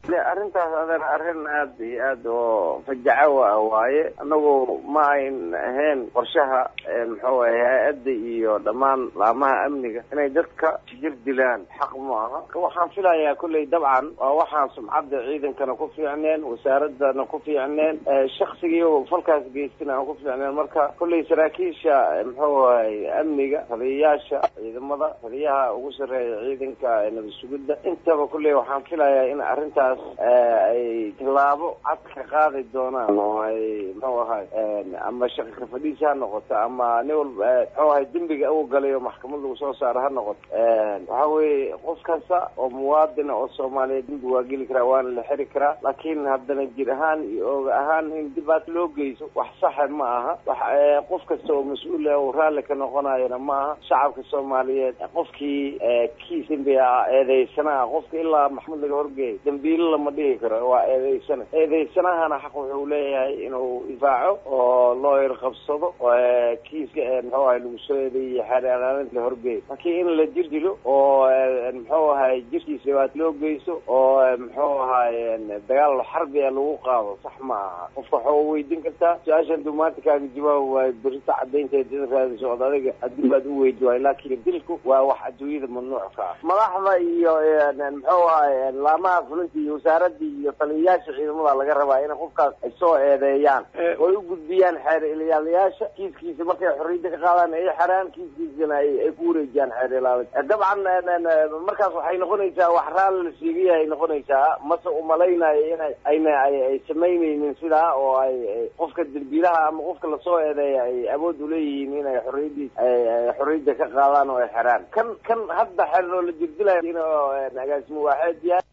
arrintaas adeer arrin aad iyo aad oo fajaco ah waaye anagu ma ayn ahayn qorshaha muxuu ahay hay-adda iyo dhammaan laamaha amniga inay dadka jir dilaan xaq ma aha waxaan filayaa kolley dabcan waa waxaan sumcadda ciidankana ku fiicneen wasaaradana ku fiicneen shaksigii falkaas geystina aan ku fiicneen marka kolley saraakiisha muxuu ahay amniga taliyayaasha ciidamada taliyaha ugu sarreeya ciidanka nabad sugidda intaba kolley waxaan filayaa in arrintaas ay tilaabo cad ka qaadi doonaan oo ay muxuu ahay ama shaqi ka fadhiisi ha noqoto ama nin walba muxuu ahay dembiga uu galay oo maxkamad lagu soo saaro ha noqoto waxa weeye qof kasta oo muwaadina oo soomaaliyeed dembi waa geli karaa waana la xiri karaa laakiin haddana jir ahaan iyo oga ahaan in dhibaat loo geyso wax saxa ma aha wax qof kasta oo mas-uul ah uu raalli ka noqonayona ma aha shacabka soomaaliyeed qofkii kiis dembi ah eedeysanaa qofka ilaa maxkamad laga horgeeyo dambiilo lama dhihi karo waa eedeysana eedeysanahana xaq wuxuu leeyahay inuu difaaco oo looyar qabsado kiiska muxuu ahay lagu soo eedeeyey xeeralaalinta la horgeeyo laakiin in la jir dilo oo muxuu ahay jirkiisa dhibaat loo geyso oo muxuu ahay dagaal xarbi a lagu qaado sax ma aha qofka waxaa weydiin kartaa su-aashan duu maanta kaaga jawaab waayo berita cadaynteeda raadi socda adiga haddii baad u weydi waayo laakiin dilku waa wax adduunyada mamnuuc ka ah madaxda iyo muxuu ahay laamaha fulinta iyo wasaaradda iyo taliyayaasha ciidamada laga rabaa in qofkaas ay soo eedeeyaan oy u gudbiyaan xeer ilaaliyaasha kiiskiisa markay xorriyadda ka qaadaan ay xeraan kiiskiisana ay ku wareejiyaan xeer ilaalinta dabcan markaas waxay noqonaysaa wax raalli la sheegayahay noqonaysaa mase umalaynayo inay ayna ay samaynaynin sidaa oo ay qofka derbiilaha ama qofka lasoo eedeeya ay awood uleeyihiin inay xorriyaddiis xorriyadda ka qaadaan oo ay xeraan kan kan hadda xeer oo la jirdilayo in agaasimo waaxeed yahay